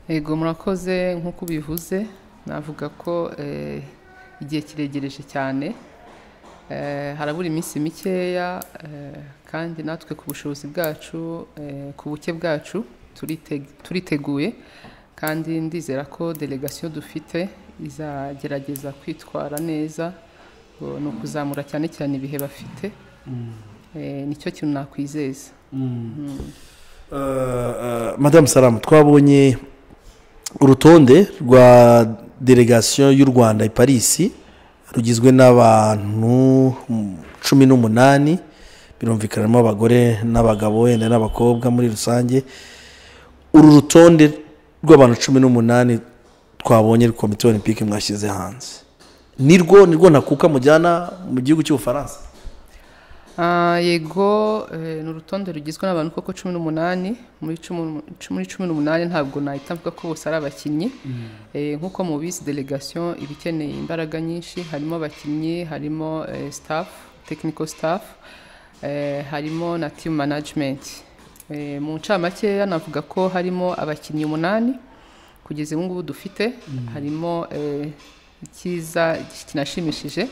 Ego murakoze nk'uko ubivuze navuga ko eh, igihe kiregereje cyane Eh, harabura iminsi mikeya eh, kandi natwe ku bushobozi bwacu eh, ku buke bwacu turite- turiteguye kandi ndizera ko delegasiyo dufite izagerageza kwitwara neza ngo ni ukuzamura cyane cyane ibihe bafite Eh, nicyo kintu nakwizeza madamu salamu twabonye urutonde rwa delegasiyo y'u rwanda i parisi rugizwe n'abantu cumi n'umunani birumvikanamo abagore n'abagabo wenda n'abakobwa muri rusange uru rutonde rw'abantu cumi n'umunani twabonye komite olympique mwashyize hanze nirwo nirwo ntakuka mujyana mu gihugu cy'ubufaransa Ah, yego eh, ni urutonde rugizwe n'abantu koko cumi n'umunani muri cumi muri cumi n'umunani ntabwo nahita mvuga ko bose ari abakinnyi Eh, nk'uko mubizi delegation iba ikeneye imbaraga nyinshi harimo abakinnyi harimo eh, staff technical staff eh, harimo na team management Eh, mu ncamakeya navuga ko harimo abakinnyi umunani kugeza ubu ngubu dufite harimo eh, icyiza kinashimishije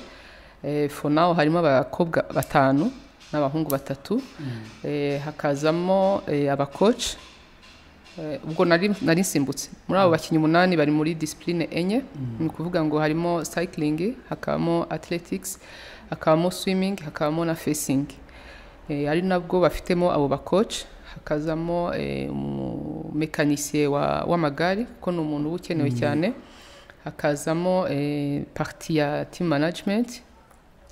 eh, for now harimo abakobwa batanu n'abahungu batatu eh, hakazamo eh, abakoci Eh, ubwo nari nari nsimbutse muri abo bakinnyi umunani bari muri disipurine enye ni ukuvuga ngo harimo sayikiringi hakabamo athletics hakabamo swimming hakabamo na fesingi Eh, ari nabwo bafitemo abo bakoci hakazamo eh, umumekanisiye wa- w'amagare kuko ni umuntu uba ukenewe cyane hakazamo eh, parti ya team management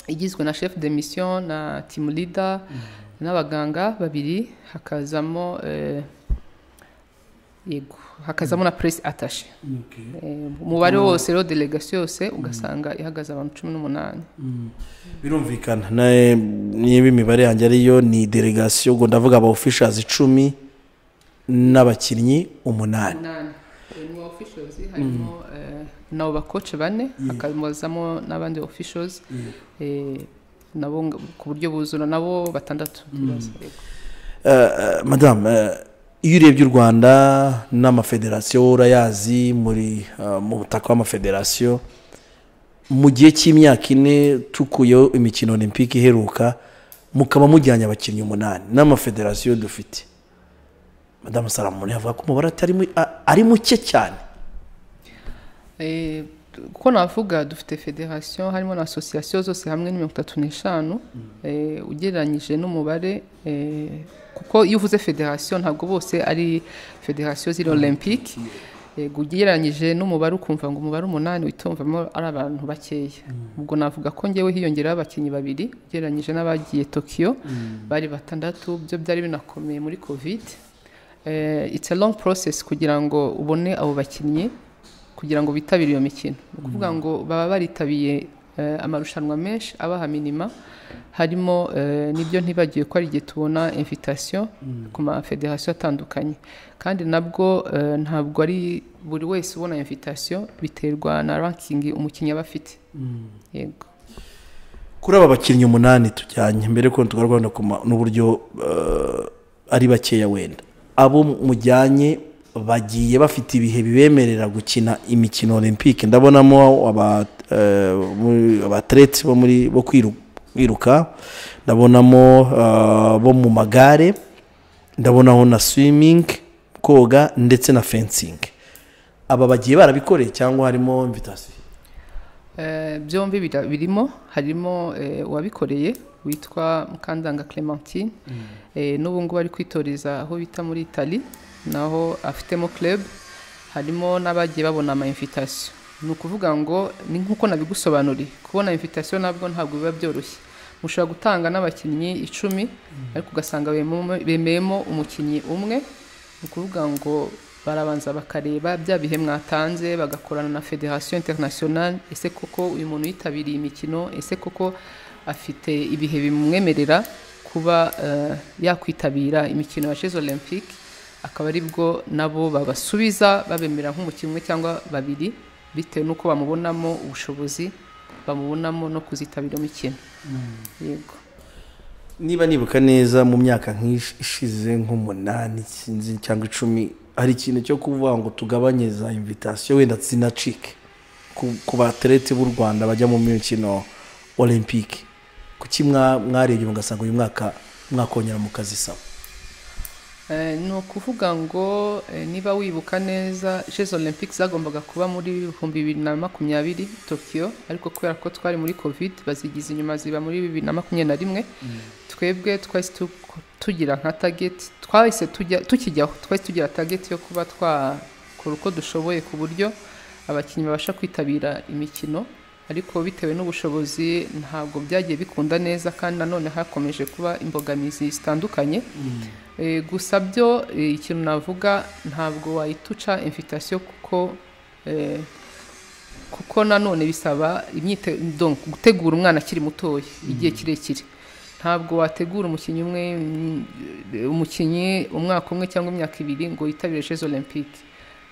igizwe na chef de mission na team leader n'abaganga babiri hakazamo eh, yego hakazamo na press attaché Eh, umubare wose rero delegation yose ugasanga ihagaze abantu cumi n'umunani birumvikana na- niba imibare yanjye ariyo ni delegasiyo ubwo ndavuga aba officials icumi n'abakinnyi umunani umunani Eh, mu officials harimo eh, nabo bakoce bane hakazamo n'abandi officials eh, nabo nga- ku buryo buzura nabo batandatu Yego. Eh, madamu eh, iyo urebye u rwanda n'amafederasiyo urayazi muri eh, mu butaka w'amafederasiyo mu gihe cy'imyaka ine tukuyeho imikino olympique iheruka mukaba mujyanye abakinnyi umunani n'amafederasiyo dufite madamu salamoni avuga ko umubare atari mu- a- ari muke cyane Eh, uko navuga dufite federasiyo harimo na asosiyasiyo zose hamwe ni mirongo itatu n'eshanu eh, ugereranyije n'umubare eh, kuko iyo uvuze federasiyo ntabwo bose ari federasiyo ziri olympique yego ugereranyije n'umubare ukumva ngo umubare umunani witumvamo ari abantu bakeya ubwo navuga ko ngewe hiyongeraho abakinnyi babiri ugereranyije n'abagiye tokiyo bari batandatu byo byari binakomeye muri kovide it's a long process kugira ngo ubone abo bakinnyi kugira ngo bitabire iyo mikino ni ukuvuga ngo baba baritabiye eh, amarushanwa menshi abaha minima harimo eh, n'ibyo ntibagiwe ko ari igihe tubona invitation ku mafederasiyo atandukanye kandi nabwo eh, ntabwo ari buri wese ubona invitation biterwa na ranking umukinnyi aba afite yego kuri aba bakinnyi umunani tujyanye mbere ko tugaragara n'uburyo eh, ari bakeya wenda abo mujyanye bagiye bafite ibihe bibemerera gukina imikino olympique ndabonamo aba, eh, muri- abateretse bo muri bo kwiru- kwiruka ndabonamo eh, bo mu magare ndabonaho na swimming koga ndetse na fencing aba bagiye barabikoreye cyangwa harimo invitation Eh, byombi bira- birimo harimo eh, uwabikoreye witwa mukandanga clementine Eh, n'ubu ngubu ari kwitoreza aho bita muri itali naho afitemo club harimo n'abagiye babona ama invitation ni ukuvuga ngo ni nk'uko nabigusobanuriye kubona invitation nabwo ntabwo biba byoroshye mushobora gutanga n'abakinnyi icumi ariko ugasanga bememo- bemeyemo umukinnyi umwe ni ukuvuga ngo barabanza bakareba bya bihe mwatanze bagakorana na federasiyo interinasiyonari ese koko uyu muntu yitabiriye imikino ese koko afite ibihe bimwemerera kuba eh, yakwitabira imikino ya jeze olympique akaba aribwo nabo babasubiza babemera nk'umukinnyi umwe cyangwa babiri bitewe n'uko bamubonamo ubushobozi bamubonamo no kuzitabira imikino yego niba nibuka neza mu myaka nk'ishize nk'umunani sinzi cyangwa icumi hari ikintu cyo kuvuga ngo tugabanye za invitasiyo wenda zinacike ku- ku baterete b'u rwanda bajya mu mikino olympique kuki mwa- mwarebye mugasanga uyu mwaka mwakongera mukazisaba Eh, ni ukuvuga ngo eh, niba wibuka neza jeux olympiques zagombaga kuba muri ibihumbi bibiri na makumyabiri tokiyo ariko kubera ko twari muri covid bazigize inyuma ziba muri bibiri na makumyabiri na rimwe twebwe twahise tu- tugira nka tageti twahise tujya- tukijyaho twahise tugira tageti yo kuba twakora uko dushoboye ku buryo abakinnyi babasha kwitabira imikino ariko bitewe n'ubushobozi ntabwo byagiye bikunda neza kandi nanone hakomeje kuba imbogamizi zitandukanye Eh, gusa byo eh, ikintu navuga ntabwo wayituca invitasiyo kuko eh, kuko nanone bisaba imyite donc gutegura umwana akiri mutoya igihe kirekire ntabwo wategura umukinnyi umwe mm, umukinnyi umwaka umwe cyangwa imyaka ibiri ngo yitabire jeux olympique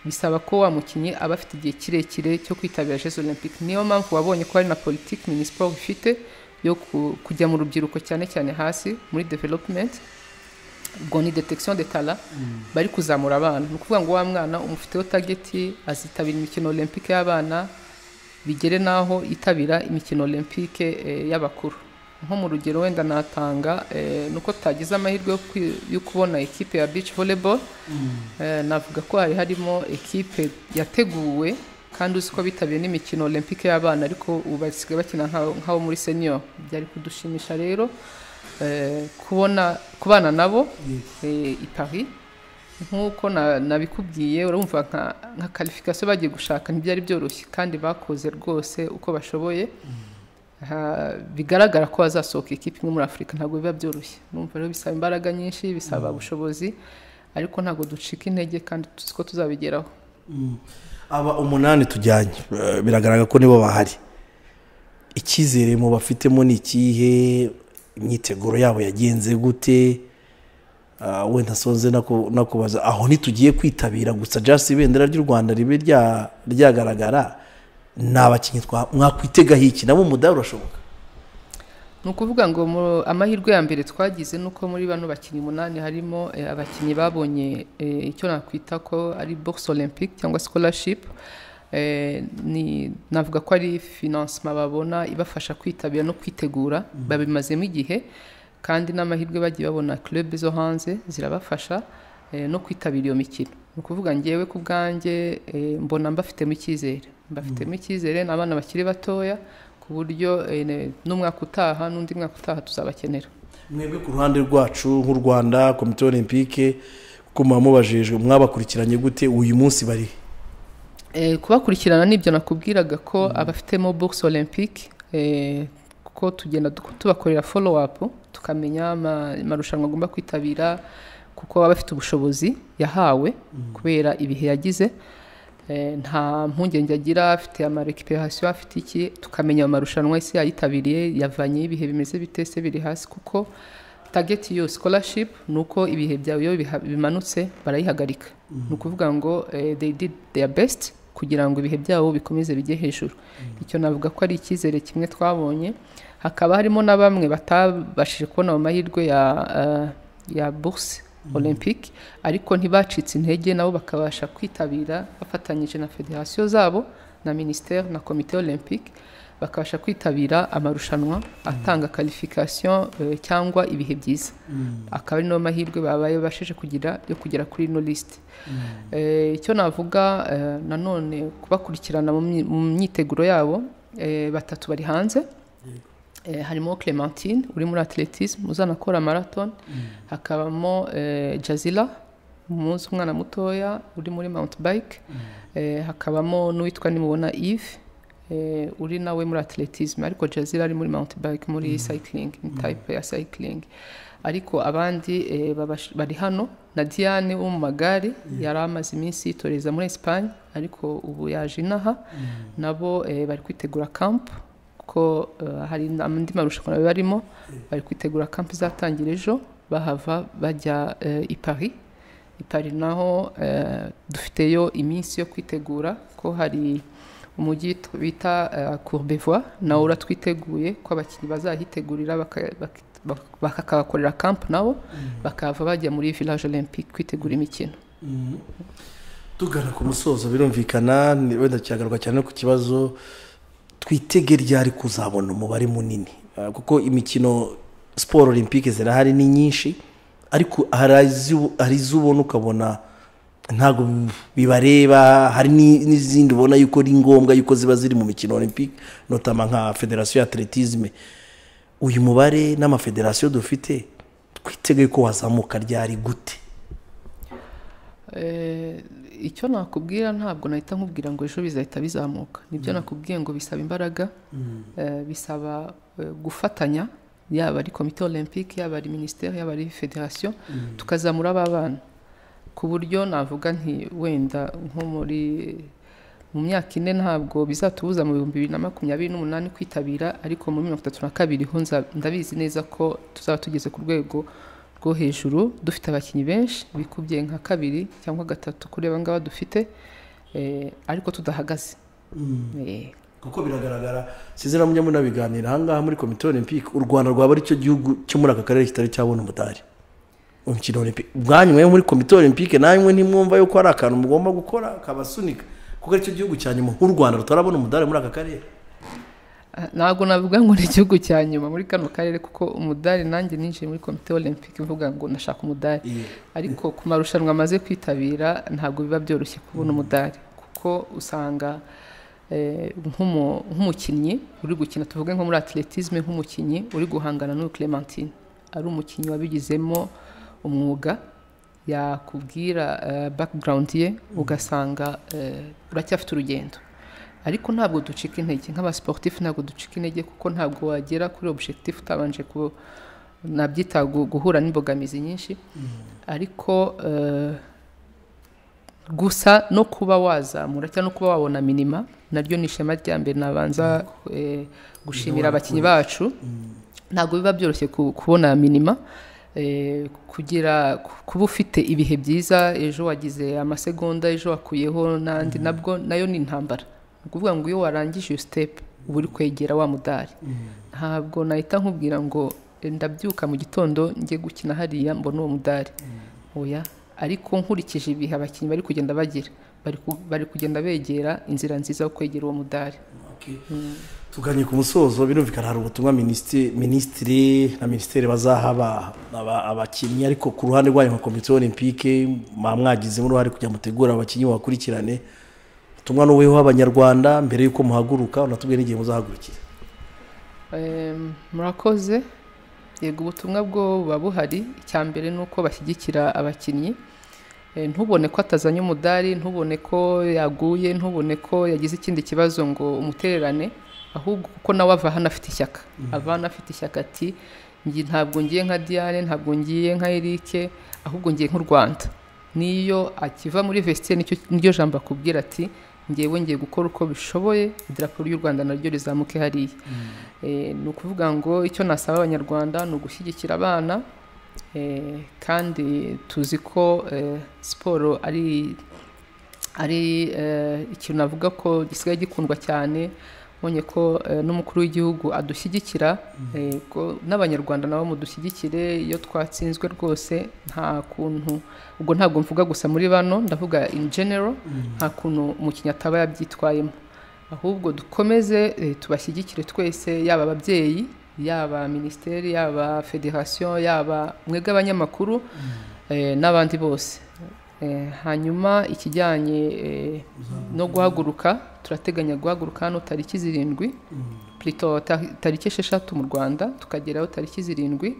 bisaba ko wa mukinnyi aba afite igihe kirekire cyo kwitabira jeux olympique niyo mpamvu wabonye ko hari na politiki minisiporo ifite yo ku- kujya mu rubyiruko cyane cyane hasi muri development ubwo ni detection de talent bari kuzamura abana ni ukuvuga ngo wa mwana umufiteho tageti azitabira imikino olympique y'abana bigere n'aho yitabira imikino olympique eh, y'abakuru nko mu rugero wenda natanga eh, nuko tutagize amahirwe yo kwi- yo kubona ekipe ya beach volleyball Eh, navuga ko hari harimo ekipe yateguwe kandi uzi ko bitabiriye n'imikino olympique y'abana ariko ubu basigaye bakina nk'abo nk'abo muri senior byari kudushimisha rero eh, kubona kubana nabo eh, i Paris nk'uko na- nabikubwiye urumva nka nka qualification bagiye gushaka ntibyari byoroshye kandi bakoze rwose uko bashoboye Ha- bigaragara ko hazasohoka ikipe imwe muri afurika ntabwo biba byoroshye numva rero bisaba imbaraga nyinshi bisaba ubushobozi ariko ntabwo ducika intege kandi tuzi ko tuzabigeraho aba umunani tujyanye eh, biragaragara ko nibo bahari icyizere mu bafitemo ni ikihe imyiteguro yabo yagenze gute Ah, wenda sonze naku- nakubaza aho ntitugiye kwitabira gusa jasi ibendera ry'u rwanda ribe rya- ryagaragara ni abakinnyi twa- mwakwitegahira iki nabo umudari urashoboka ni ukuvuga ngo mu- amahirwe ya mbere twagize ni uko muri bano bakinnyi umunani harimo eh, abakinnyi babonye eh, icyo nakwita ko ari box olympic cyangwa scholarship Eh, ni navuga ko ari financement babona ibafasha kwitabira no kwitegura babimazemo igihe kandi n'amahirwe bagiye babona club zo hanze zirabafasha eh, no kwitabira iyo mikino ni ukuvuga ngewe ku bwanjye eh, mbona mbafitemo icyizere mbafitemo icyizere ni abana bakiri batoya ku buryo eh, ne- n'umwaka utaha n'undi mwaka utaha tuzabakenera mwebwe ku ruhande rwacu nk'u rwanda komite olympique kuko muba mubajejwe mwabakurikiranye gute uyu munsi bari he? Eh, kubakurikirana nibyo nakubwiraga ko abafitemo box olympique eh, kuko tugenda du- tubakorera follow up tukamenya ama- amarushanwa agomba kwitabira kuko baba bafite ubushobozi yahawe kubera ibihe yagize Eh, nta mpungenge agira afite amarekiperasiyo afite iki tukamenya ayo marushanwa ese yayitabiriye yavanye ibihe bimeze bite se biri hasi kuko tageti yo scholarship ni uko ibihe byawe iyo biha- bimanutse barayihagarika ni ukuvuga ngo eh, they did their best kugira ngo ibihe byabo bikomeze bijye hejuru icyo navuga ko ari icyizere kimwe twabonye hakaba harimo na bamwe batabashije kubona ayo mahirwe ya, eh, ya bourse olympique ariko ntibacitse intege nabo bakabasha kwitabira bafatanyije na federasiyo zabo na minisiteri na komite olympique bakabasha kwitabira amarushanwa atanga qualification eh, cyangwa ibihe byiza akaba ari nayo mahirwe babaye babashije kugira yo kugera kuri ino lisite Eh, icyo navuga eh, nanone kubakurikirana mu myi- mu myiteguro yabo eh, batatu bari hanze Eh, harimo Clementine uri muri atletisme uzanakora marathon hakabamo eh, Jazila umunsi umwana mutoya uri muri mount bike Eh, hakabamo n'uwitwa nimubona Yves eh, uri nawe muri atletisme ariko Jazila ari muri mount bike muri cycling ni type ya cycling ariko abandi eh, babash- bari hano na Diane wo mu magare yari amaze iminsi yitoreza muri Espagne ariko ubu yaje inaha nabo eh, bari kwitegura camp ko eh, hari andi marushanwa bari barimo bari kwitegura kampu izatangira ejo bahava bajya eh, i Paris i Paris naho eh, dufiteyo iminsi yo kwitegura ko hari umujyi t- bita eh, Courbevoie nawo uratwiteguye ko abakinnyi bazahitegurira baka- bak- bak- bakakahakorera kampu nabo bakahava bajya muri village olympique kwitegura imikino tugana ku musozo birumvikana ni- wenda kiragaruka cyane ku kibazo twitege ryari kuzabona umubare munini Ah, kuko imikino siporo olympique zirahari ni nyinshi ariko hari izi- hari izo ubona ukabona ntabwo bibareba hari ni- n'izindi ubona yuko ari ngombwa yuko ziba ziri mu mikino olympique notama nka federasiyo ya atletisme uyu mubare n'amafederasiyo dufite twitege ko wazamuka ryari gute Eh, icyo nakubwira ntabwo nahita nkubwira ngo ejo bizahita bizamuka nibyo nakubwiye ngo bisaba imbaraga eh, bisaba eh, gufatanya yaba ari komite olympique yaba ari minisiteri yaba ari federasiyo tukazamura ba bana ku buryo navuga nti wenda nko muri mu myaka ine ntabwo bizatubuza mu bihumbi bibiri na makumyabiri n'umunani kwitabira ariko muri mirongo itatu na kabiri ho nza- ndabizi neza ko tuzaba tugeze ku rwego rwo hejuru dufite abakinnyi benshi bikubye nka kabiri cyangwa gatatu kuri aba ngaba dufite eh, ariko tudahagaze Eh, kuko biragaragara sizina mujya munabiganira ahangaha muri komite olympique u rwanda rwaba ari cyo gihugu cyo muri aka karere kitari cyabona umudari umukino olympique bwanyuma muri komite olympique namwe ntimwumva yuko hari akantu mugomba gukora kabasunika kuko ari cyo gihugu cya nyuma nk'u rwanda rutarabona umudari muri aka karere ah, ntabwo navuga ngo ni igihugu cya nyuma muri kano karere kuko umudari nanjye ninjiye muri komite olympique mvuga ngo nashaka umudari ariko ku marushanwa amaze kwitabira ntabwo biba byoroshye kubona umudari kuko usanga eh, nk'umu- nk'umukinnyi uri gukina tuvuge nko muri atletisme nk'umukinnyi uri guhangana n'uyu clementine ari umukinnyi wabigizemo umwuga yakubwira background ye ugasanga eh, uracyafite urugendo ariko ntabwo ducika intege nk'abasiporutifu ntabwo ducika intege kuko ntabwo wagera kuri objectif utabanje ku nabyita gu- guhura n'imbogamizi nyinshi ariko eh, gusa no kuba wazamura cyangwa no kuba wabona minima naryo ni ishema rya mbere nabanza eh, gushimira abakinnyi bacu ntabwo biba byoroshye ku- kubona minima eh, kugira ku- kuba ufite ibihe byiza ejo wagize amasegonda ejo wakuyeho n'andi nabwo nayo ni intambara ni ukuvuga ngo iyo warangije iyo sitepu uba uri kwegera wa mudari ntabwo nahita nkubwira ngo eh, ndabyuka mu gitondo njye gukina hariya mbona uwo mudari oya ariko nkurikije ibihe abakinnyi bari kugenda bagira bari ku- bari kugenda begera inzira nziza yo kwegera uwo mudari tuganye ku musozo birumvikana hari ubutumwa minisitiri minisitiri na minisiteri bazaha aba- aba- abakinnyi ariko ku ruhande rwanyu nka komite olympique mwaba mwagizemo uruhare kugira ngo mutegure abakinnyi bakurikirane ubutumwa n'uweho abanyarwanda mbere y'uko muhaguruka unatubwiye n'igihe muzahagurukira Em, murakoze yego ubutumwa bwo buba buhari icya mbere ni uko bashyigikira abakinnyi Eh, ntubone ko atazanye umudari ntubone ko yaguye ntubone ko yagize ikindi kibazo ngo umutererane ahubwo kuko nawe ava hano afite ishyaka ava hano afite ishyaka ati "Njye ntabwo ngiye nka diane ntabwo ngiye nka erike ahubwo ngiye nk'u rwanda niyo akiva muri vestiaire nicyo niryo jambo akubwira ati ngewe ngiye gukora uko bishoboye idarapo ry'u rwanda naryo rizamuke hariya Eh, ni ukuvuga ngo icyo nasaba abanyarwanda ni ugushyigikira abana eh, kandi tuzi ko eh, siporo ari ari eh, ikintu navuga ko gisigaye gikundwa cyane mbonye ko eh, n'umukuru w'igihugu adushyigikira eh, ko n'abanyarwanda nabo mudushyigikire iyo twatsinzwe rwose nta kuntu ubwo ntabwo mvuga gusa muri bano ndavuga in general nta kuntu umukinnyi ataba yabyitwayemo ahubwo dukomeze eh, tubashyigikire twese yaba ababyeyi yaba minisiteri yaba federasiyo yaba mwebwe abanyamakuru eh, n'abandi bose Eh, hanyuma ikijyanye eh, no guhaguruka turateganya guhaguruka hano tariki zirindwi plito ta- tariki esheshatu mu rwanda tukageraho tariki zirindwi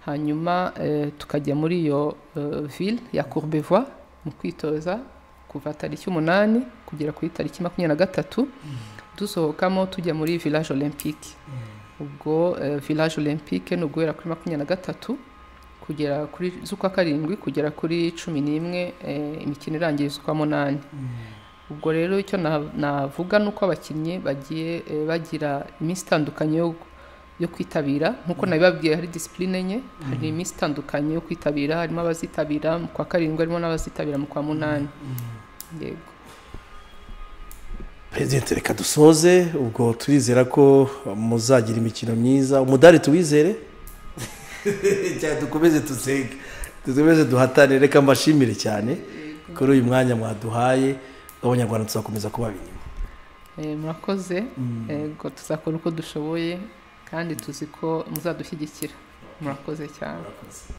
hanyuma eh, tukajya muri iyo eh, ville ya courbevoie mu kwitoza kuva tariki umunani kugera kuri tariki makumyabiri na gatatu dusohokamo tujya muri village olympique ubwo eh, village olympique ni uguhera kuri makumyabiri na gatatu kugera kuri z'ukwa karindwi kugera kuri cumi n'imwe eh, imikino irangiye z'ukwa munani ubwo rero icyo na- navuga ni uko abakinnyi bagiye eh, bagira iminsi itandukanye yo yo kwitabira nk'uko nabibabwiye hari disipurine enye hari iminsi itandukanye yo kwitabira harimo abazitabira mu kwa karindwi harimo n'abazitabira mu kwa munani yego perezida reka dusoze ubwo turizera ko muzagira imikino myiza umudari tuwizere cyane dukomeze dusenge dukomeze duhatane reka mbashimire cyane kuri uyu mwanya mwaduhaye abanyarwanda tuzakomeza kubaba inyuma Eh, murakoze yego tuzakora uko dushoboye kandi tuzi ko muzadushyigikira murakoze cyane